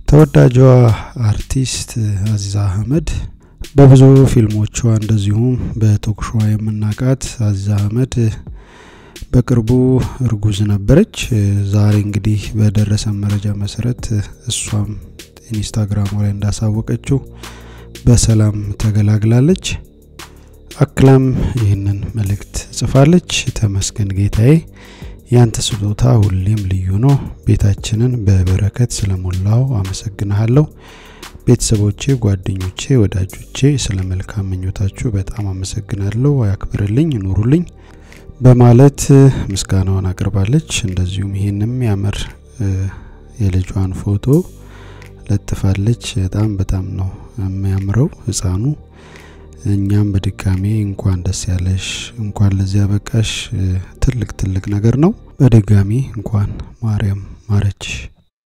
ተወዳጇ አርቲስት አዚዛ አህመድ በብዙ ፊልሞቿ እንደዚሁም በቶክሾዋ የምናውቃት አዚዛ አህመድ በቅርቡ እርጉዝ ነበረች። ዛሬ እንግዲህ በደረሰ መረጃ መሰረት እሷም ኢንስታግራሟ ላይ እንዳሳወቀችው በሰላም ተገላግላለች። አክላም ይህንን መልእክት ጽፋለች። ተመስገን ጌታዬ፣ ያንተ ስጦታ ሁሌም ልዩ ነው። ቤታችንን በበረከት ስለሞላው አመሰግንሃለሁ። ቤተሰቦቼ፣ ጓደኞቼ፣ ወዳጆቼ ስለ መልካም ምኞታችሁ በጣም አመሰግናለሁ። ያክብርልኝ፣ ኑሩልኝ በማለት ምስጋናዋን አቅርባለች። እንደዚሁም ይህንም ያምር የልጇን ፎቶ ለጥፋለች። በጣም በጣም ነው የሚያምረው ህፃኑ። እኛም በድጋሜ እንኳን ደስ ያለሽ፣ እንኳን ለዚያ በቃሽ። ትልቅ ትልቅ ነገር ነው። በድጋሚ እንኳን ማርያም ማረችሽ።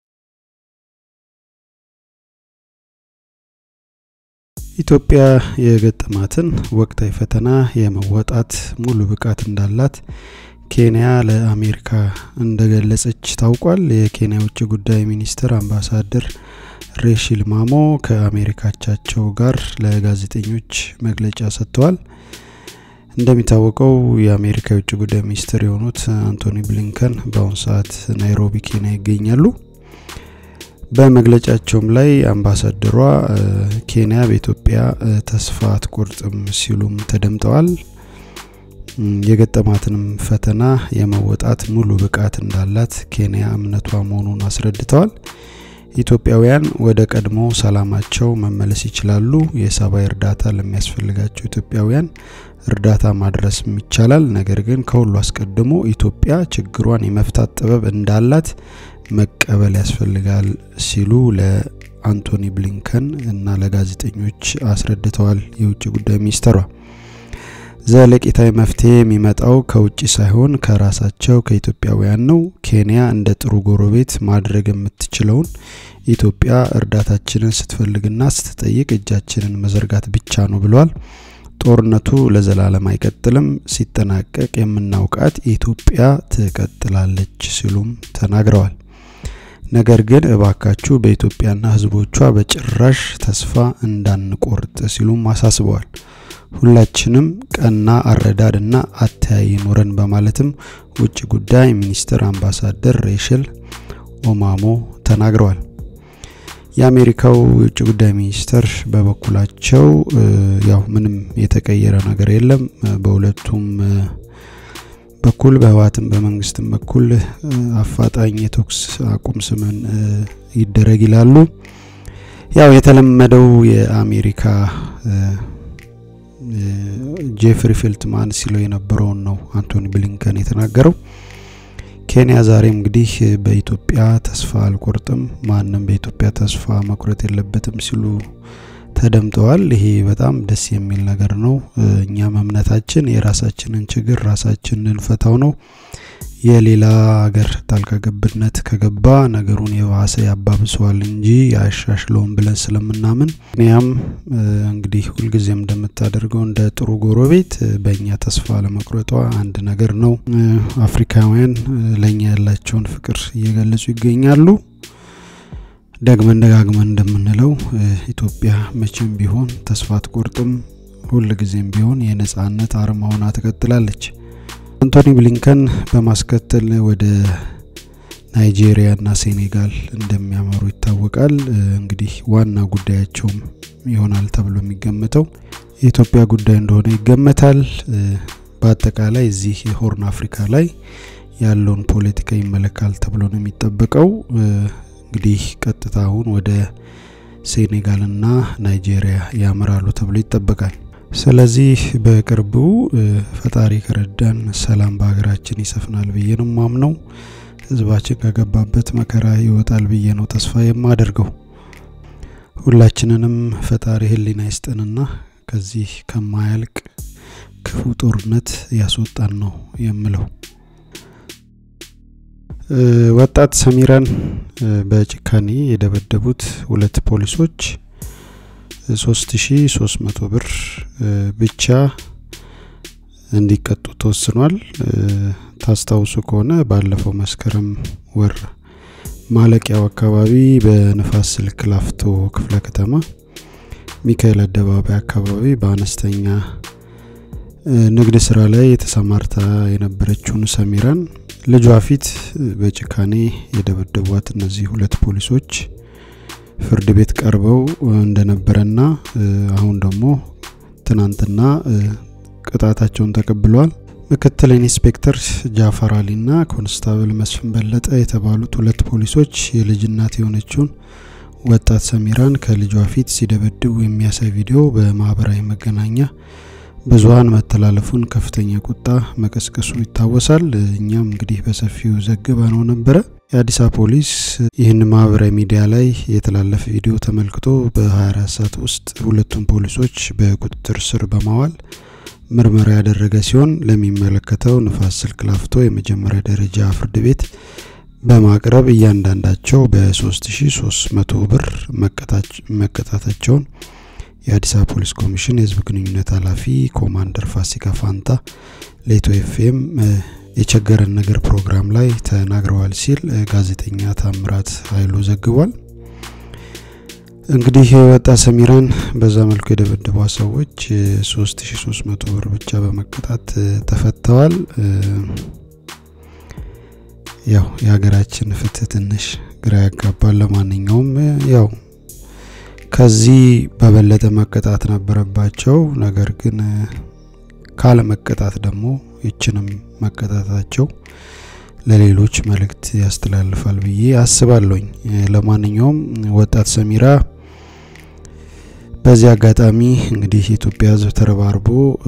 ኢትዮጵያ የገጠማትን ወቅታዊ ፈተና የመወጣት ሙሉ ብቃት እንዳላት ኬንያ ለአሜሪካ እንደገለጸች ታውቋል። የኬንያ ውጭ ጉዳይ ሚኒስትር አምባሳደር ሬሺል ማሞ ከአሜሪካቻቸው ጋር ለጋዜጠኞች መግለጫ ሰጥተዋል። እንደሚታወቀው የአሜሪካ የውጭ ጉዳይ ሚኒስትር የሆኑት አንቶኒ ብሊንከን በአሁኑ ሰዓት ናይሮቢ ኬንያ ይገኛሉ። በመግለጫቸውም ላይ አምባሳደሯ ኬንያ በኢትዮጵያ ተስፋ አትቆርጥም ሲሉም ተደምጠዋል። የገጠማትንም ፈተና የመወጣት ሙሉ ብቃት እንዳላት ኬንያ እምነቷ መሆኑን አስረድተዋል። ኢትዮጵያውያን ወደ ቀድሞ ሰላማቸው መመለስ ይችላሉ። የሰብአዊ እርዳታ ለሚያስፈልጋቸው ኢትዮጵያውያን እርዳታ ማድረስም ይቻላል። ነገር ግን ከሁሉ አስቀድሞ ኢትዮጵያ ችግሯን የመፍታት ጥበብ እንዳላት መቀበል ያስፈልጋል ሲሉ ለአንቶኒ ብሊንከን እና ለጋዜጠኞች አስረድተዋል። የውጭ ጉዳይ ሚኒስትሯ ዘለቄታዊ መፍትሄ የሚመጣው ከውጭ ሳይሆን ከራሳቸው ከኢትዮጵያውያን ነው። ኬንያ እንደ ጥሩ ጎረቤት ማድረግ የምትችለውን ኢትዮጵያ እርዳታችንን ስትፈልግና ስትጠይቅ እጃችንን መዘርጋት ብቻ ነው ብለዋል። ጦርነቱ ለዘላለም አይቀጥልም። ሲጠናቀቅ የምናውቃት ኢትዮጵያ ትቀጥላለች ሲሉም ተናግረዋል። ነገር ግን እባካችሁ በኢትዮጵያና ሕዝቦቿ በጭራሽ ተስፋ እንዳንቆርጥ ሲሉም አሳስበዋል። ሁላችንም ቀና አረዳድና አተያይ ኖረን በማለትም ውጭ ጉዳይ ሚኒስትር አምባሳደር ሬሽል ኦማሞ ተናግረዋል። የአሜሪካው የውጭ ጉዳይ ሚኒስትር በበኩላቸው ያው ምንም የተቀየረ ነገር የለም፣ በሁለቱም በኩል በህወሓትም በመንግስትም በኩል አፋጣኝ የተኩስ አቁም ስምን ይደረግ ይላሉ። ያው የተለመደው የአሜሪካ ጄፍሪ ፌልትማን ሲለው የነበረውን ነው አንቶኒ ብሊንከን የተናገረው። ኬንያ ዛሬም እንግዲህ በኢትዮጵያ ተስፋ አልቆርጥም፣ ማንም በኢትዮጵያ ተስፋ መቁረጥ የለበትም ሲሉ ተደምጠዋል። ይሄ በጣም ደስ የሚል ነገር ነው። እኛም እምነታችን የራሳችንን ችግር ራሳችን ልንፈታው ነው። የሌላ ሀገር ጣልቃ ገብነት ከገባ ነገሩን የባሰ ያባብሰዋል እንጂ ያሻሽለውን ብለን ስለምናምን ኬንያም እንግዲህ ሁልጊዜም እንደምታደርገው እንደ ጥሩ ጎረቤት በእኛ ተስፋ ለመቁረጧ አንድ ነገር ነው። አፍሪካውያን ለእኛ ያላቸውን ፍቅር እየገለጹ ይገኛሉ። ደግመን ደጋግመን እንደምንለው ኢትዮጵያ መቼም ቢሆን ተስፋ አትቆርጥም። ሁልጊዜም ቢሆን የነጻነት አርማ ሆና ትቀጥላለች። አንቶኒ ብሊንከን በማስከተል ወደ ናይጄሪያና ሴኔጋል እንደሚያመሩ ይታወቃል። እንግዲህ ዋና ጉዳያቸውም ይሆናል ተብሎ የሚገመተው የኢትዮጵያ ጉዳይ እንደሆነ ይገመታል። በአጠቃላይ እዚህ የሆርን አፍሪካ ላይ ያለውን ፖለቲካ ይመለካል ተብሎ ነው የሚጠበቀው። እንግዲህ ቀጥታ አሁን ወደ ሴኔጋልና ናይጄሪያ ያመራሉ ተብሎ ይጠበቃል። ስለዚህ በቅርቡ ፈጣሪ ከረዳን ሰላም በሀገራችን ይሰፍናል ብዬ ነው ማምነው። ህዝባችን ከገባበት መከራ ይወጣል ብዬ ነው ተስፋ የማደርገው። ሁላችንንም ፈጣሪ ህሊና ይስጠንና ከዚህ ከማያልቅ ክፉ ጦርነት ያስወጣን ነው የምለው። ወጣት ሰሚራን በጭካኔ የደበደቡት ሁለት ፖሊሶች 3300 ብር ብቻ እንዲቀጡ ተወስኗል። ታስታውሱ ከሆነ ባለፈው መስከረም ወር ማለቂያው አካባቢ በንፋስ ስልክ ላፍቶ ክፍለ ከተማ ሚካኤል አደባባይ አካባቢ በአነስተኛ ንግድ ስራ ላይ የተሰማርታ የነበረችውን ሰሚራን ልጇ ፊት በጭካኔ የደበደቧት እነዚህ ሁለት ፖሊሶች ፍርድ ቤት ቀርበው እንደነበረና አሁን ደግሞ ትናንትና ቅጣታቸውን ተቀብለዋል። ምክትል ኢንስፔክተር ጃፈር አሊና ኮንስታብል መስፍን በለጠ የተባሉት ሁለት ፖሊሶች የልጅ እናት የሆነችውን ወጣት ሰሚራን ከልጇ ፊት ሲደበድቡ የሚያሳይ ቪዲዮ በማህበራዊ መገናኛ ብዙሀን መተላለፉን ከፍተኛ ቁጣ መቀስቀሱ ይታወሳል። እኛም እንግዲህ በሰፊው ዘግባ ነው ነበረ። የአዲስ አበባ ፖሊስ ይህን ማህበራዊ ሚዲያ ላይ የተላለፈ ቪዲዮ ተመልክቶ በ24 ሰዓት ውስጥ ሁለቱም ፖሊሶች በቁጥጥር ስር በማዋል ምርመራ ያደረገ ሲሆን ለሚመለከተው ንፋስ ስልክ ላፍቶ የመጀመሪያ ደረጃ ፍርድ ቤት በማቅረብ እያንዳንዳቸው በ3300 ብር መቀጣታቸውን የአዲስ አበባ ፖሊስ ኮሚሽን የህዝብ ግንኙነት ኃላፊ ኮማንደር ፋሲካ ፋንታ ለኢትዮ ኤፍኤም የቸገረን ነገር ፕሮግራም ላይ ተናግረዋል ሲል ጋዜጠኛ ታምራት ኃይሉ ዘግቧል። እንግዲህ ወጣት ሰሚራን በዛ መልኩ የደበደቧ ሰዎች 3300 ብር ብቻ በመቀጣት ተፈተዋል። ያው የሀገራችን ፍትህ ትንሽ ግራ ያጋባል። ለማንኛውም ያው ከዚህ በበለጠ መቀጣት ነበረባቸው። ነገር ግን ካለ መቀጣት ደግሞ ይችንም መቀጣታቸው ለሌሎች መልእክት ያስተላልፋል ብዬ አስባለሁኝ። ለማንኛውም ወጣት ሰሚራ በዚህ አጋጣሚ እንግዲህ የኢትዮጵያ ሕዝብ ተረባርቦ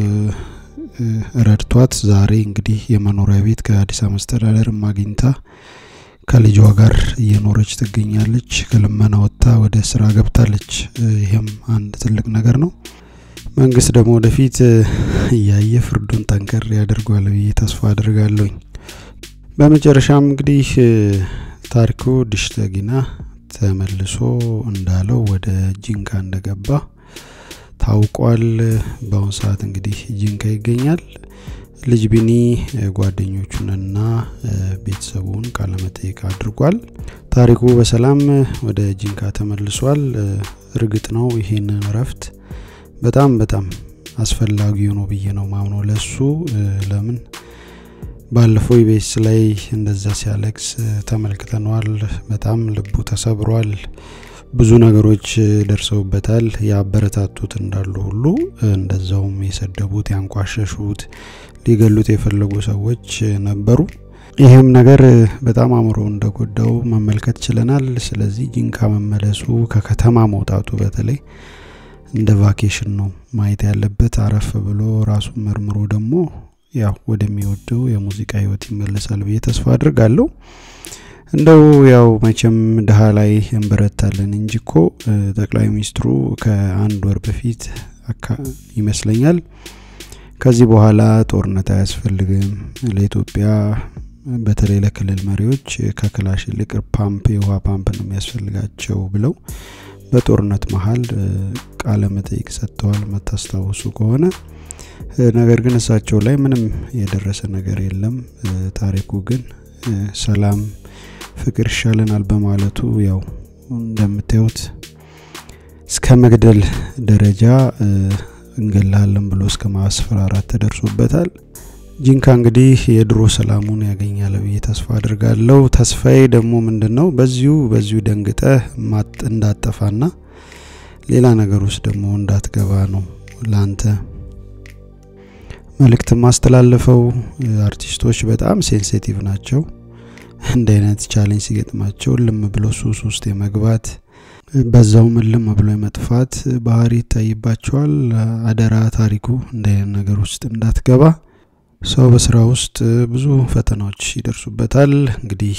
ረድቷት ዛሬ እንግዲህ የመኖሪያ ቤት ከአዲስ አበባ መስተዳደር አግኝታ ከልጇ ጋር እየኖረች ትገኛለች። ከልመና ወጥታ ወደ ስራ ገብታለች። ይህም አንድ ትልቅ ነገር ነው። መንግስት ደግሞ ወደፊት እያየ ፍርዱን ጠንከር ያደርጓል ብዬ ተስፋ አድርጋለሁኝ። በመጨረሻም እንግዲህ ታሪኩ ዲሽተጊና ተመልሶ እንዳለው ወደ ጂንካ እንደገባ ታውቋል። በአሁኑ ሰዓት እንግዲህ ጂንካ ይገኛል። ልጅ ቢኒ ጓደኞቹንና ቤተሰቡን ቃለመጠይቅ አድርጓል። ታሪኩ በሰላም ወደ ጂንካ ተመልሷል። እርግጥ ነው ይሄንን እረፍት በጣም በጣም አስፈላጊ ነው ብዬ ነው ማምነው ለሱ ለምን ባለፈው ኢቢኤስ ላይ እንደዛ ሲያለቅስ ተመልክተነዋል። በጣም ልቡ ተሰብሯል። ብዙ ነገሮች ደርሰውበታል። ያበረታቱት እንዳሉ ሁሉ እንደዛውም የሰደቡት፣ ያንቋሸሹት፣ ሊገሉት የፈለጉ ሰዎች ነበሩ። ይህም ነገር በጣም አእምሮ እንደጎዳው መመልከት ችለናል። ስለዚህ ጂንካ መመለሱ ከከተማ መውጣቱ በተለይ እንደ ቫኬሽን ነው ማየት ያለበት። አረፍ ብሎ ራሱን መርምሮ ደግሞ ያው ወደሚወደው የሙዚቃ ህይወት ይመለሳል ብዬ ተስፋ አድርጋለሁ። እንደው ያው መቼም ድሀ ላይ እንበረታለን እንጂ እኮ ጠቅላይ ሚኒስትሩ ከአንድ ወር በፊት ይመስለኛል ከዚህ በኋላ ጦርነት አያስፈልግም ለኢትዮጵያ በተለይ ለክልል መሪዎች ከክላሽ ይልቅ ፓምፕ የውሃ ፓምፕ ነው የሚያስፈልጋቸው ብለው በጦርነት መሀል ቃለ መጠይቅ ሰጥተዋል መታስታውሱ ከሆነ ነገር ግን እሳቸው ላይ ምንም የደረሰ ነገር የለም። ታሪኩ ግን ሰላም፣ ፍቅር ይሻለናል በማለቱ ያው እንደምታዩት እስከ መግደል ደረጃ እንገላለን ብሎ እስከ ማስፈራራት ተደርሶበታል። ጂንካ እንግዲህ የድሮ ሰላሙን ያገኛል ብዬ ተስፋ አድርጋለሁ። ተስፋዬ ደግሞ ምንድን ነው በዚሁ በዚሁ ደንግጠ እንዳጠፋና ሌላ ነገር ውስጥ ደግሞ እንዳትገባ ነው ለአንተ መልእክት ማስተላለፈው። አርቲስቶች በጣም ሴንሲቲቭ ናቸው። እንደ አይነት ቻሌንጅ ሲገጥማቸው ልም ብሎ ሱስ ውስጥ የመግባት በዛውም ልም ብሎ የመጥፋት ባህሪ ይታይባቸዋል። አደራ ታሪኩ እንደ አይነት ነገር ውስጥ እንዳትገባ። ሰው በስራ ውስጥ ብዙ ፈተናዎች ይደርሱበታል። እንግዲህ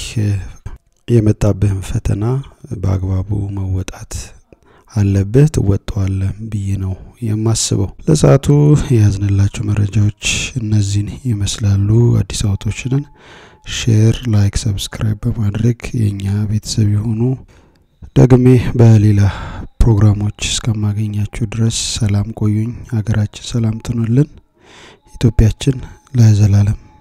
የመጣብህን ፈተና በአግባቡ መወጣት አለብህ፣ ትወጣዋለህ ብዬ ነው የማስበው። ለሰዓቱ የያዝንላቸው መረጃዎች እነዚህን ይመስላሉ። አዲስ አበቦችንን ሼር፣ ላይክ፣ ሰብስክራይብ በማድረግ የእኛ ቤተሰብ የሆኑ ደግሜ በሌላ ፕሮግራሞች እስከማገኛችሁ ድረስ ሰላም ቆዩኝ። ሀገራችን ሰላም ትኑልን። ኢትዮጵያችን ለዘላለም